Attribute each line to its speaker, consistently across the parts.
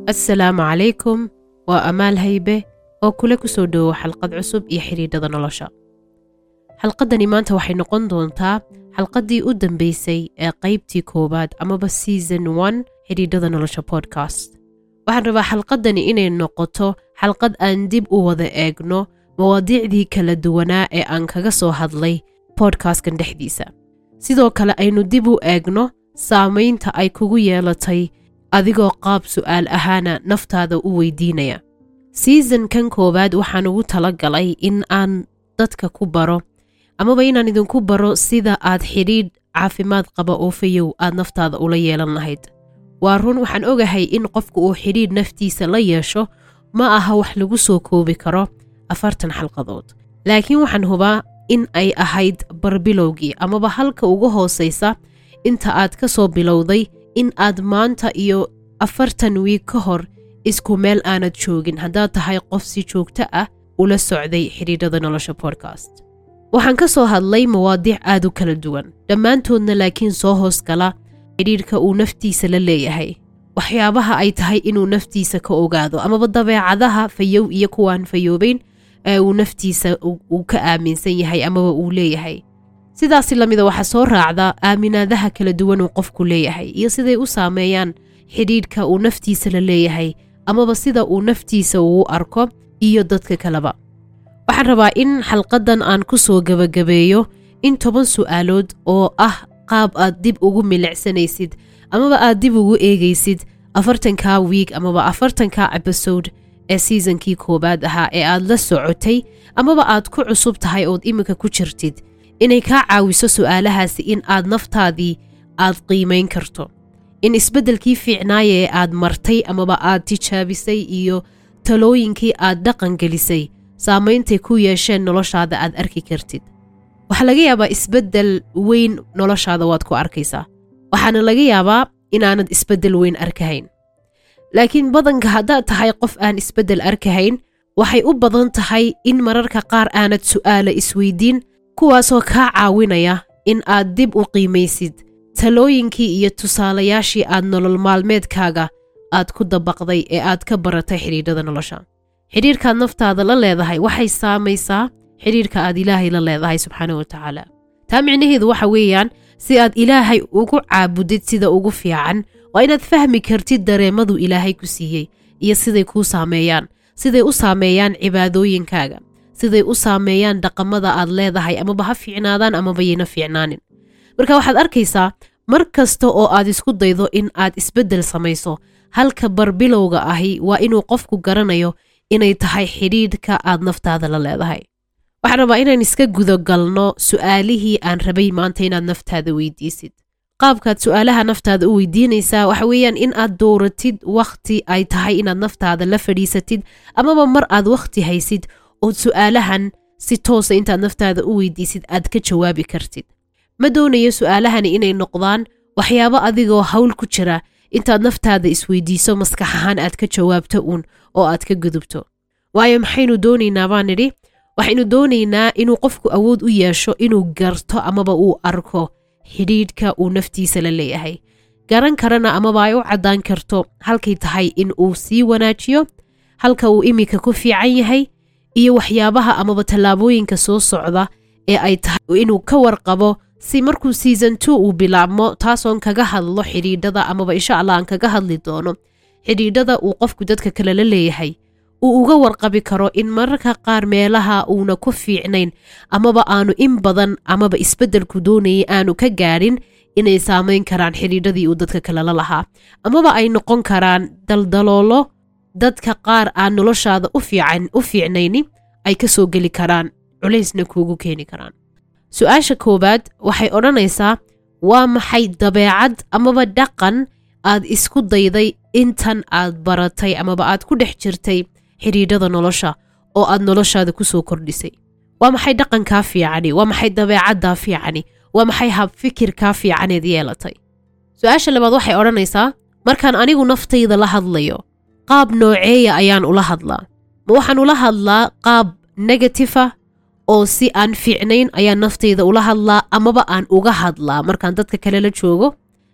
Speaker 1: assalaamu calaykum waa amaal haybe oo kule ku soo dhowow xalqad cusub iyo xidhiidhada nolosha xalqaddani maanta waxay noqon doontaa xalqaddii u dambaysay ee qaybtii koowaad amaba season one xidhiidhada nolosha podcast waxaan rabaa xalqaddani inay noqoto xalqad aan dib u wada eegno mawaadiicdii kala duwanaa ee aan kaga soo hadlay podcastkan dhexdiisa sidoo kale aynu dib u eegno saamaynta ay kugu yeelatay adigoo qaab su'aal ahaana naftaada u weydiinaya seasonkan koowaad waxaan ugu tala galay in aan dadka ku baro amaba inaan idinku baro sida aad xidhiidh caafimaad qaba oo fayow aad naftaada ula yeelan lahayd waa run waxaan ogahay in qofku uu xidhiidh naftiisa la yeesho ma aha wax lagu soo koobi karo afartan xalqadood laakiin waxaan hubaa in ay ahayd barbilowgii amaba halka ugu hoosaysa inta aad ka soo bilowday in aad maanta iyo afartan wiig ka hor isku meel aanad joogin haddaad tahay qof si joogto ah ula socday xidhiidhada nolosha podcast waxaan ka soo hadlay mawaadiic aad u kala duwan dhammaantoodna laakiin soo hoos gala xidhiidhka uu naftiisa la leeyahay waxyaabaha ay tahay inuu naftiisa ka ogaado amaba dabeecadaha fayow iyo kuwaan fayoobayn ee uu naftiisa uu ka aaminsan yahay amaba uu leeyahay sidaasi lamida waxaa soo raacda aaminaadaha kala duwan uu qofku leeyahay iyo siday u saameeyaan xidhiidhka uu naftiisa la leeyahay amaba sida uu naftiisa uu arko iyo dadka kaleba waxaan rabaa in xalqadan aan ku soo gebagabeeyo in toban su'aalood oo ah qaab aad dib ugu milicsanaysid amaba aad dib ugu eegaysid afartankaa wiig amaba afartankaa ebisode ee seasonkii koowaad ahaa ee aad la socotay amaba aad ku cusub tahay ood iminka ku jirtid inay kaa caawiso su'aalahaasi in aad naftaadii aad qiimayn karto in isbeddelkii fiicnaaya ee aad martay amaba aad tijaabisay iyo talooyinkii aad dhaqan gelisay saameyntay ku yeesheen noloshaada aad arki kartid waxaa laga yaabaa isbeddel weyn noloshaada waad ku arkaysaa waxaana laga yaabaa inaanad isbeddel weyn arkahayn laakiin badanka haddaad tahay qof aan isbeddel arkahayn waxay u badan tahay in mararka qaar aanad su'aala isweydiin kuwaasoo kaa caawinaya in aad dib u qiimaysid talooyinkii iyo tusaalayaashii aad nolol maalmeedkaaga aad ku dabaqday ee aad ka baratay xidhiidhada nolosha xidhiirkaad naftaada la leedahay waxay saamaysaa xidhiirka aad ilaahay la leedahay subxaana wa tacaala taa micnaheedu waxa weeyaan si aad ilaahay ugu caabudid sida ugu fiican waa inaad fahmi kartid dareemadu ilaahay ku siiyey iyo siday kuu saameeyaan siday u saameeyaan cibaadooyinkaaga siday u saameeyaan dhaqamada aad leedahay amaba ha fiicnaadaan amaba yayna fiicnaanin marka waxaad arkaysaa mar kasta oo aad isku daydo in aad isbeddel samayso halka barbilowga ahi waa inuu qofku garanayo inay tahay xidhiidhka aad naftaada la leedahay waxaan rabaa inaan iska gudagalno su'aalihii aan rabay maanta inaad naftaada weydiisid qaabkaad su'aalaha naftaada u weydiinaysaa waxa weeyaan in aad dooratid wakhti ay tahay inaad naftaada la fadhiisatid amaba mar aad wakhti haysid ood su'aalahan si toosa intaad naftaada u weydiisid aad ka jawaabi kartid ma doonayo su'aalahani inay noqdaan waxyaabo adigoo hawl ku jira intaad naftaada isweydiiso maskax ahaan aad ka jawaabto uun oo aad ka gudubto waayo maxaynu doonaynaa baan nidhi waxaynu doonaynaa inuu qofku awood u yeesho inuu garto amaba uu arko xidhiidhka uu naftiisa la leeyahay garan karana amaba ay u caddaan karto halkay tahay in uu sii wanaajiyo halka uu iminka ku fiican yahay iyo waxyaabaha amaba tallaabooyinka soo socda ee ay tahay inuu ka warqabo si markuu season two uu bilaabmo taasoon kaga hadlo xidhiidhada amaba insha allah aan kaga hadli doono xidhiidhada uu qofku dadka kale la leeyahay uu uga warqabi karo in mararka qaar meelaha uuna ku fiicnayn amaba aanu in badan amaba isbeddelku doonayay aanu ka gaadhin inay saamayn karaan xidhiidhadii uu dadka kale la lahaa amaba ay noqon karaan daldaloolo dadka qaar aan noloshaada u fiican u fiicnayni ay ka soo geli karaan culaysna kuugu keeni karaan su-aasha koowaad waxay odhanaysaa waa maxay dabeecad amaba dhaqan aad isku dayday intan aad baratay amaba aad ku dhex jirtay xidhiidhada nolosha oo aad noloshaada ku soo kordhisay waa maxay dhaqankaa fiicani waa maxay dabeecaddaa fiicani waa maxay habfikirkaa fiicaneed yeelatay su-aasha labaad waxay odhanaysaa markaan anigu naftayda la hadlayo qaab nooceeya ayaan ula hadlaa ma waxaan ula hadlaa qaab negatifa oo si aan fiicnayn ayaan naftayda ula hadlaa amaba aan uga hadlaa markaan dadka kale la joogo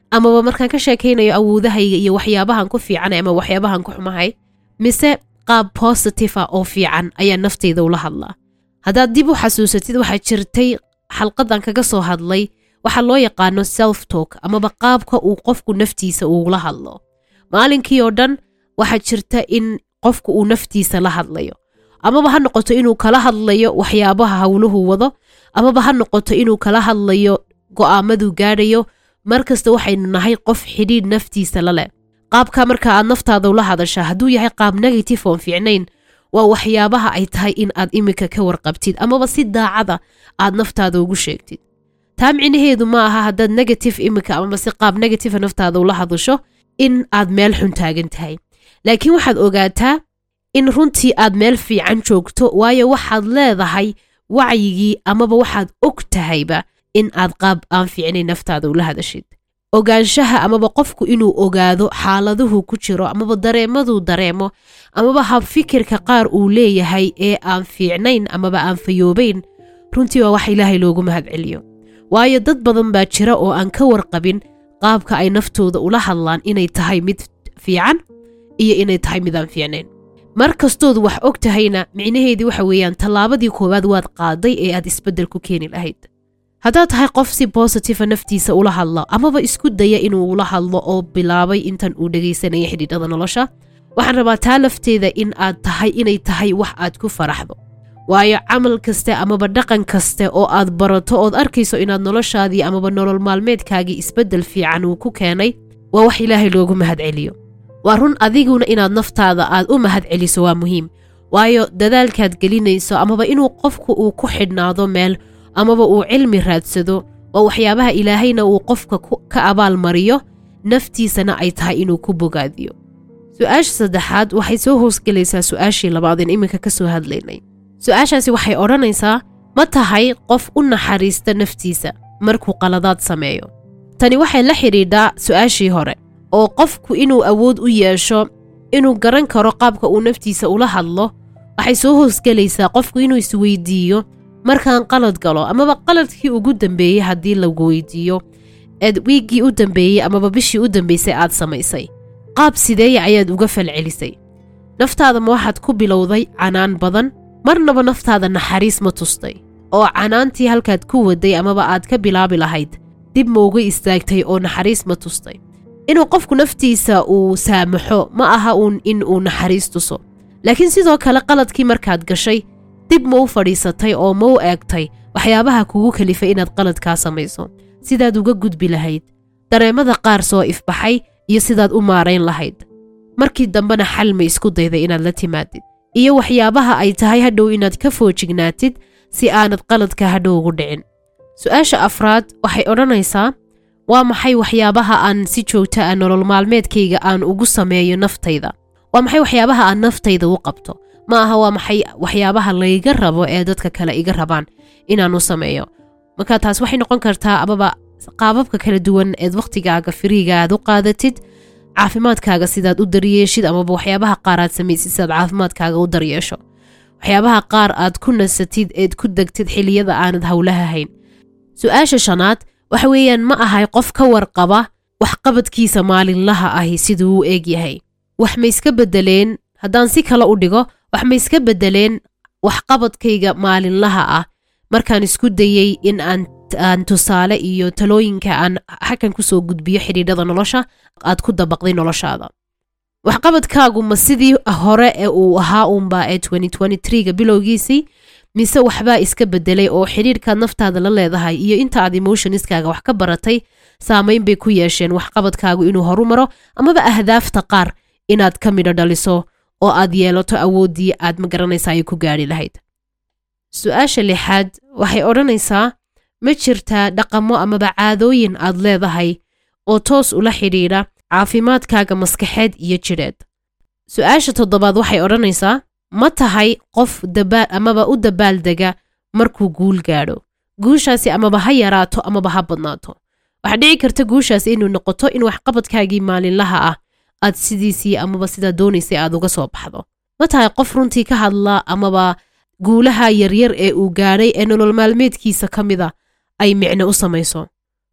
Speaker 1: amaba markaan ka sheekaynayo awoodahayga iyo waxyaabahan ku fiicanay ama waxyaabahan ku xumahay mise qaab positive ah oo fiican ayaa naftayda ula hadlaa haddaad dib u xasuusatid waxaa jirtay xalqadan kaga soo hadlay waxaa loo yaqaano self talk amaba qaabka uu qofku naftiisa uula hadlo maalinkii oo dhan waxaa jirta in qofku uu naftiisa la hadlayo amaba ha noqoto inuu kala hadlayo waxyaabaha howluhu wado amaba ha noqoto inuu kala hadlayo go'aamaduu gaadhayo markasta waxaynu nahay qof xidhiidh naftiisa la leh qaabka marka aad naftaada ula hadashaa hadduu yahay qaab negative oon fiicnayn waa waxyaabaha ay tahay in aad iminka ka warqabtid amaba si daacada aad naftaada ugu sheegtid taa micnaheedu ma aha haddaad negative iminka amaba si qaab negative naftaada ula hadasho in aad meel xun taagan tahay laakiin waxaad ogaataa in runtii aad meel fiican joogto waayo waxaad leedahay wacyigii amaba waxaad og tahayba in aad qaab aan fiicnayn naftaada ula hadashid ogaanshaha amaba qofku inuu ogaado xaaladuhu ku jiro amaba dareemaduu dareemo amaba habfikirka qaar uu leeyahay ee aan fiicnayn amaba aan fayoobayn runtii waa wax ilaahay loogu mahadceliyo waayo dad badan baa jira oo aan ka warqabin qaabka ay naftooda ula hadlaan inay tahay mid fiican iyo inay tahay mid aan fiicnayn mar kastood wax og tahayna micnaheedii waxa weeyaan tallaabadii koowaad waad qaaday ee aad isbeddel ku keeni lahayd haddaad tahay qof si bositiva naftiisa ula hadlo amaba isku daya inuu ula hadlo oo bilaabay intan uu dhegaysanaya xidhiidhada nolosha waxaan rabaa taa lafteeda in aad tahay inay tahay wax aad ku faraxdo waayo camal kaste amaba dhaqan kaste oo aad barato ood arkayso inaad noloshaadii amaba nolol maalmeedkaagii isbeddel fiican uu ku keenay waa wax ilaahay loogu mahadceliyo waa run adiguna inaad naftaada aad u mahad celiso waa muhiim waayo dadaalkaad gelinayso amaba inuu qofku uu ku xidhnaado meel amaba uu cilmi raadsado waa waxyaabaha ilaahayna uu qofka ka abaalmariyo naftiisana ay tahay inuu ku bogaadiyo su-aasha saddexaad waxay soo hoosgelaysaa su-aashii labaadeen iminka ka soo hadlaynay su-aashaasi waxay odhanaysaa ma tahay qof u naxariista naftiisa markuu qaladaad sameeyo tani waxay la xidhiidhaa su-aashii hore oo qofku inuu awood u yeesho inuu garan karo qaabka uu naftiisa ula hadlo waxay soo hoosgelaysaa qofku inuu isweydiiyo markaan qalad galo amaba qaladkii ugu dambeeyey haddii lagu weydiiyo eed wiiggii u dambeeyey amaba bishii u dambaysay aad samaysay qaab sideeya ayaad uga falcelisay naftaada ma waxaad ku bilowday canaan badan marnaba naftaada naxariis ma tustay oo canaantii halkaad ku waday amaba aad ka bilaabi lahayd dib ma uga istaagtay oo naxariis ma tustay inuu qofku naftiisa uu saamaxo ma aha uun in uu naxariis tuso laakiin sidoo kale qaladkii markaad gashay dib ma u fadhiisatay oo ma u eegtay waxyaabaha kugu kalifay inaad qaladkaa samayso sidaad uga gudbi lahayd dareemada qaar soo ifbaxay iyo sidaad u maarayn lahayd markii dambena xal ma isku dayday inaad la timaadid iyo waxyaabaha ay tahay hadhow inaad ka foojignaatid si aanad qaladka hadhow ugu dhicin su-aasha afraad waxay odhanaysaa waa maxay waxyaabaha aan si joogta ah nolol maalmeedkayga aan ugu sameeyo naftayda waa maxay waxyaabaha aan naftayda u qabto ma aha waa maxay waxyaabaha layga rabo ee dadka kale iga rabaan inaan u sameeyo marka taas waxay noqon kartaa amaba qaababka kala duwan eed wakhtigaaga firiiga aad u qaadatid caafimaadkaaga sidaad u daryeeshid amaba waxyaabaha qaar aad samaysid sidaad caafimaadkaaga u daryeesho waxyaabaha qaar aad ku nasatid eed ku degtid xiliyada aanad howlaha hayn su-aasha shanaad waxa weeyaan ma ahay qof ka warqaba waxqabadkiisa maalinlaha ahi siduu u eeg yahay wax ma iska beddeleen haddaan si kale u dhigo wax ma iska beddeleen waxqabadkayga maalinlaha ah markaan isku dayey in aan aan tusaale iyo talooyinka aan xakan kusoo gudbiyo xidhiidhada nolosha aad ku dabaqday noloshaada waxqabadkaagu ma sidii hore ee uu ahaa uunba ee ga bilowgiisii mise waxbaa iska bedelay oo xidhiidhkaad naftaada la leedahay iyo inta aad emotionskaaga wax ka baratay saamayn bay ku yeesheen waxqabadkaagu inuu horu maro amaba ahdaafta qaar inaad ka midho dhaliso oo aad yeelato awooddii aad magaranaysa ay ku gaadhi lahayd su-aasha lixaad waxay odhanaysaa ma jirtaa dhaqamo amaba caadooyin aad leedahay oo toos ula xidhiidha caafimaadkaaga maskaxeed iyo jidheed su-aasha toddobaad waxay odhanaysaa ma tahay qof amaba u dabaaldega markuu guul gaadho guushaasi amaba ha yaraato amaba ha badnaato waxaa dhici karta guushaasi inuu noqoto in waxqabadkaagii maalinlaha ah aad sidiisii amaba sidaa doonaysay aad uga soo baxdo ma tahay qof runtii ka hadla amaba guulaha yaryar ee uu gaadhay ee nolol maalmeedkiisa ka mida ay micno u samayso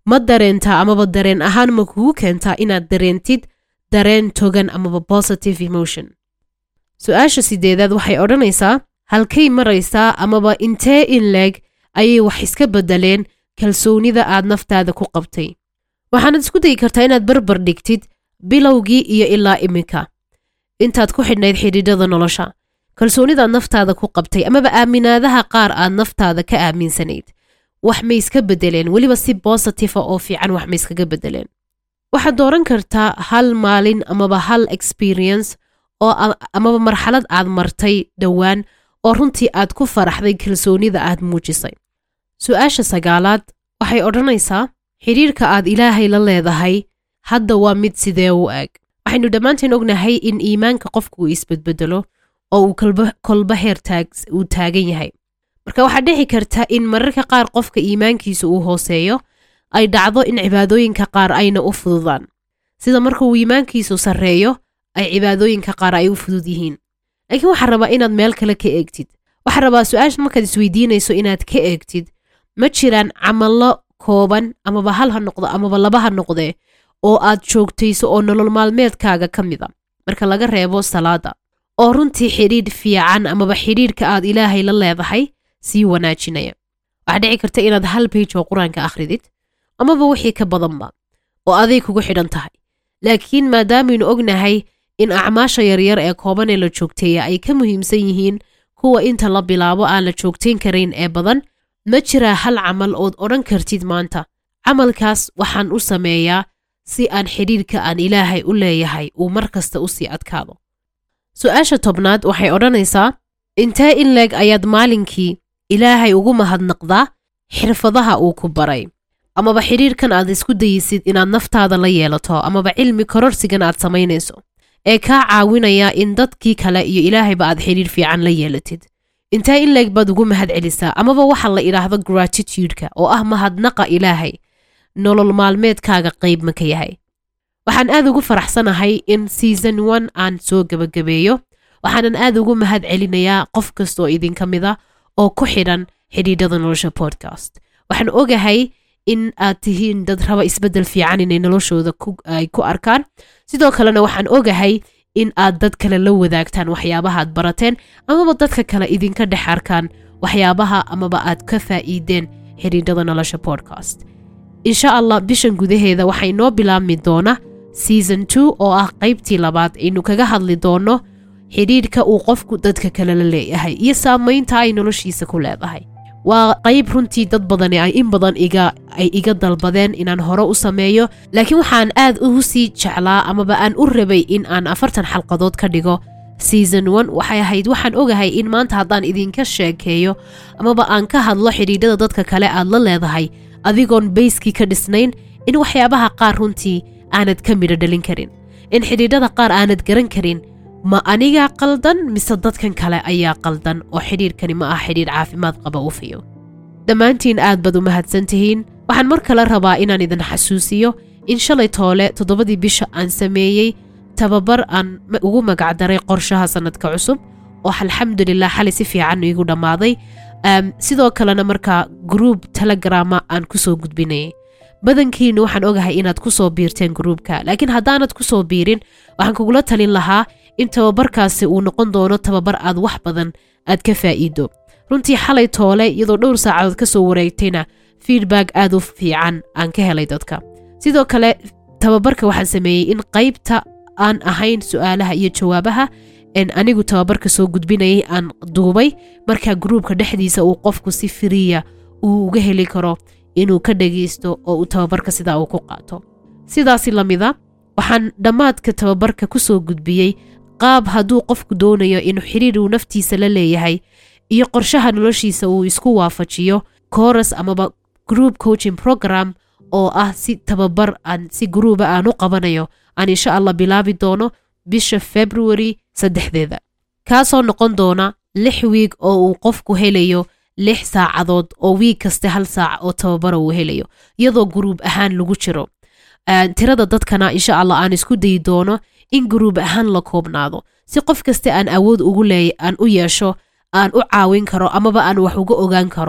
Speaker 1: ma dareentaa amaba dareen ahaan ma kugu keentaa inaad dareentid dareen togan amaba positive emotion su-aasha sideedaad waxay odhanaysaa halkay maraysaa amaba intee in leeg ayay wax iska beddeleen kalsoonida aad naftaada ku qabtay waxaanad isku dayi kartaa inaad barbar dhigtid bilowgii iyo ilaa iminka intaad ku xidhnayd xidhiidhada nolosha kalsoonidaad naftaada ku qabtay amaba aaminaadaha qaar aad naftaada ka aaminsanayd wax may iska beddeleen weliba si bositifa oo fiican wax may iskaga beddeleen waxaad dooran kartaa hal maalin amaba hal experience oo amaba marxalad aad martay dhowaan oo runtii aad ku faraxday kalsoonida aad muujisay su-aasha sagaalaad waxay odhanaysaa xidhiirka aad ilaahay la leedahay hadda waa mid sidee u eg waxaynu dhammaanteen ognahay in iimaanka qofku uu isbedbedelo oo uu kolba heer uu taagan yahay marka waxaad dhici karta in mararka qaar qofka iimaankiisa uu hooseeyo ay dhacdo in cibaadooyinka qaar ayna u fududaan sida marka uu iimaankiisu sarreeyo ay cibaadooyinka qaar ay u fudud yihiin laakiin waxaa rabaa inaad meel kale ka eegtid waxaa rabaa su-aasha markaad isweydiinayso inaad ka eegtid ma jiraan camallo kooban amaba hal ha noqdo amaba laba ha noqdee oo aad joogtayso oo nolol maalmeedkaaga ka mid a marka laga reebo salaada oo runtii xidhiidh fiican amaba xidhiidhka aad ilaahay la leedahay sii wanaajinaya waxaa dhici karta inaad hal beyj oo qur-aanka akhridid amaba wixii ka badanba oo aday kugu xidhan tahay laakiin maadaamaynu ognahay in acmaasha yaryar ee kooban ee la joogteeya ay ka muhiimsan yihiin kuwa inta la bilaabo aan la joogtayn karayn ee badan ma jiraa hal camal ood odhan kartid maanta camalkaas waxaan u sameeyaa si aan xidhiidhka aan ilaahay u leeyahay uu mar kasta u sii adkaado su-aasha tobnaad waxay odhanaysaa intee in leeg ayaad maalinkii ilaahay ugu mahadnaqdaa xirfadaha uu ku baray amaba xidhiidhkan aad isku dayisid inaad naftaada la yeelato amaba cilmi kororsigan aad samaynayso ee kaa caawinaya in dadkii kale iyo ilaahayba aad xidhiidh fiican la yeelatid intee in leeg baad ugu mahad celisaa amaba waxa la idhaahdo gratitudeka oo ah mahadnaqa ilaahay nolol maalmeedkaaga qayb ma ka yahay waxaan aad ugu faraxsanahay in season one aan soo gebagabeeyo waxaanan aad ugu mahad celinayaa qof kastaoo idinka mid a oo ku xidhan xidhiidhada nolosha podcast waxaan ogahay in aad tihiin dad raba isbeddel fiican inay noloshooda ay ku arkaan sidoo kalena waxaan ogahay in aad dad kale la wadaagtaan waxyaabaha aad barateen amaba dadka kale idinka dhex arkaan waxyaabaha amaba aad ka faa'iideen xidhiidhada nolosha podcast insha allah bishan gudaheeda waxay noo bilaabmi doona season two oo ah qaybtii labaad aynu kaga hadli doono xidhiidhka uu qofku dadka kale la leeyahay iyo saamaynta ay noloshiisa ku leedahay waa qayb runtii dad badani ay in badan iga ay iga dalbadeen inaan hore u sameeyo laakiin waxaan aad ugu sii jeclaa amaba aan u rabay in aan afartan xalqadood ka dhigo season one waxay ahayd waxaan ogahay in maanta haddaan idinka sheekeeyo amaba aan ka hadlo xidhiidhada dadka kale aad la leedahay adigoon bayskii ka dhisnayn in waxyaabaha qaar runtii aanad ka midho dhalin karin in xidhiidhada qaar aanad garan karin ma anigaa qaldan mise dadkan kale ayaa qaldan oo xidhiidhkani ma ah xidhiidh caafimaad qaba u fiyo dhammaantiin aad baad u mahadsan tihiin waxaan mar kale rabaa inaan idin xasuusiyo in shalay toole toddobadii bisha aan sameeyey tababar aan ugu magacdaray qorshaha sannadka cusub oo alxamdulilah xalay si fiican iigu dhammaaday sidoo kalena markaa gruub telegrama aan kusoo gudbinayay badankiinu waxaan ogahay inaad kusoo biirteen gruubka laakiin haddaanad kusoo biirin waxaan kugula talin lahaa in tababarkaasi uu noqon doono tababar aad wax badan aad ka faa'iido runtii xalay toole iyadoo dhowr saacadood ka soo wareegtayna feedback aad u fiican aan ka helay dadka sidoo kale tababarka waxaan sameeyey in qaybta aan ahayn su'aalaha iyo jawaabaha en anigu tababarka soo gudbinayay aan duubay marka gruubka dhexdiisa uu qofku si firiya uu uga heli karo inuu ka dhagaysto oo uu tababarka sidaa uu ku qaato sidaasi lamida waxaan dhammaadka tababarka ku soo gudbiyey qaab hadduu qofku doonayo inuu xidhiir uu naftiisa la leeyahay iyo qorshaha noloshiisa uu isku waafajiyo koras amaba group coaching program oo ah si tababar aan si gruuba aan u qabanayo aan insha allah bilaabi doono bisha february saddexdeeda kaasoo noqon doona lix wiig oo uu qofku helayo lix saacadood oo wiig kaste hal saac oo tababara uu helayo iyadoo guruub ahaan lagu jiro tirada dadkana insha allah aan isku dayi doono in guruub ahaan la koobnaado si qof kaste aan awood ugu leey aan u yeesho aan u caawin karo amaba aan wax uga ogaan karo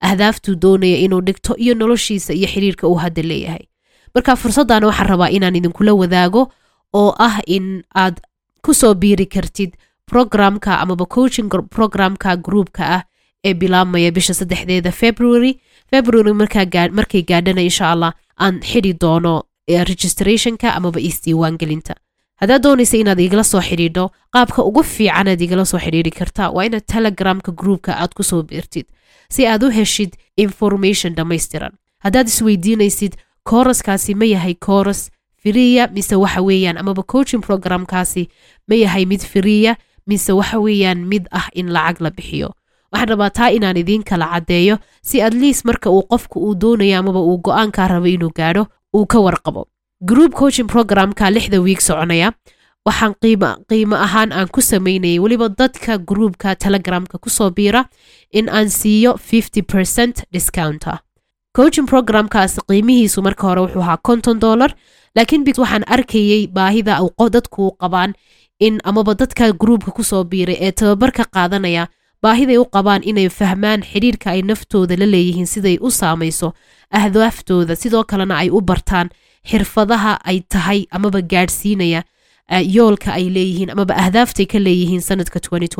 Speaker 1: ahdaaftuu doonaya inuu dhigto iyo noloshiisa iyo xiriirka uu hadda leeyahay marka fursaddaana waxaan rabaa inaan idinkula wadaago oo ah in aad ku soo biiri kartid programka amaba coaching programka groupka ah ee bilaabmaya bisha saddexdeeda february february markay gaadhana insha allah aan xidhi doono registrationka amaba isdiiwaangelinta haddaad doonaysa inaad igala soo xidhiidho qaabka ugu fiicanaad igala soo xidhiidhi kartaa waa inaad telegramka groupka aad ku soo biirtid si aad u heshid information dhammaystiran haddaad isweydiinaysid kooraskaasi ma yahay kooras firiya mise waxa weeyaan amaba coaching programkaasi ma yahay mid firiya mise waxa weeyaan mid ah in lacag la bixiyo waxaan rabaa taa inaan idiin kala caddeeyo si at least marka uu qofka uu doonayo amaba uu go-aankaa rabo inuu gaadho uu ka warqabo group coaching programka lixda wiig soconaya waxaan qiimo ahaan aan ku samaynayay weliba dadka groupka telegramka kusoo biira in aan siiyo fifty percent discount ah coaching programkaas qiimihiisu marka hore wuxuu ahaa konton dollar laakiin bit waxaan arkayey baahida dadku qabaan in amaba dadka groupka kusoo biiray ee tababarka qaadanaya baahiday u qabaan inay fahmaan xidhiirka ay naftooda la leeyihiin siday u saamayso ahdaaftooda sidoo kalena ay u bartaan xirfadaha ay tahay amaba gaadhsiinaya yoolka ay leeyihiin amaba ahdaaftay ka leeyihiin sanadka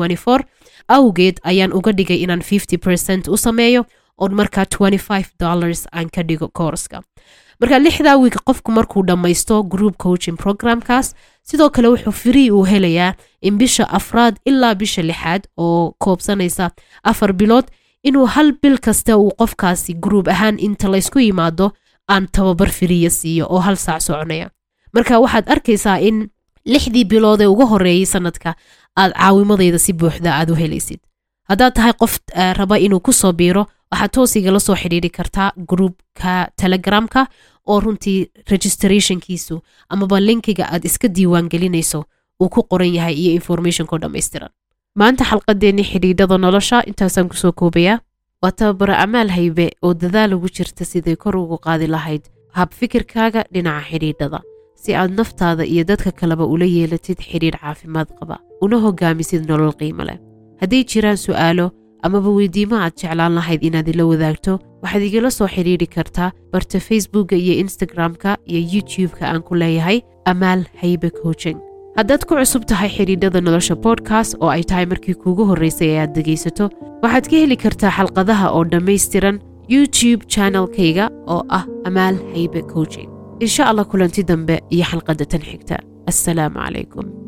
Speaker 1: awgeed ayaan uga dhigay inaan fifty percent u sameeyo oon markaa twenty five dollars aan ka dhigo koorska marka lixdaa wiig qofku markuu dhammaysto group coaching programkaas sidoo kale wuxuu free uu helayaa in bisha afraad ilaa bisha lixaad oo koobsanaysa afar bilood inuu hal bil kasta uu qofkaasi gruub ahaan inta laysku yimaado aan tababar firiya siiyo oo hal saac soconaya marka waxaad arkaysaa in lixdii bilood ee ugu horeeyey sanadka aad caawimadayda si buuxda aad u helaysid haddaad tahay qof raba inuu kusoo biiro waxaad toos igala soo xidhiiri kartaa groupka telegramka oo runtii registrationkiisu amaba linkiga aad iska diiwaangelinayso uu ku qoran yahay iyo informationko dhammaystiran maanta xalqadeennii xidhiidhada nolosha intaasaan kusoo koobayaa waa tababaro amaal haybe oo dadaal ugu jirta siday kor ugu qaadi lahayd hab fikirkaaga dhinaca xidhiidhada si aad naftaada iyo dadka kaleba ula yeelatid xidhiidh caafimaad qaba una hogaamisid nolol qiimo leh hadday jiraan su'aalo amaba weydiimo aad jeclaan lahayd inaad ila wadaagto waxaad igala soo xidhiidhi kartaa barta facebookka iyo instagram-ka iyo youtube-ka aan ku leeyahay amaal haybe coaching haddaad ku cusub tahay xidhiidhada nolosha bodkast oo ay tahay markii kuugu horraysay ee aad dhegaysato waxaad ka heli kartaa xalqadaha oo dhammaystiran youtube channelkayga oo ah amaal haybe coaching insha allah kulanti dambe iyo xalqadda tan xigta assalaamu calaykum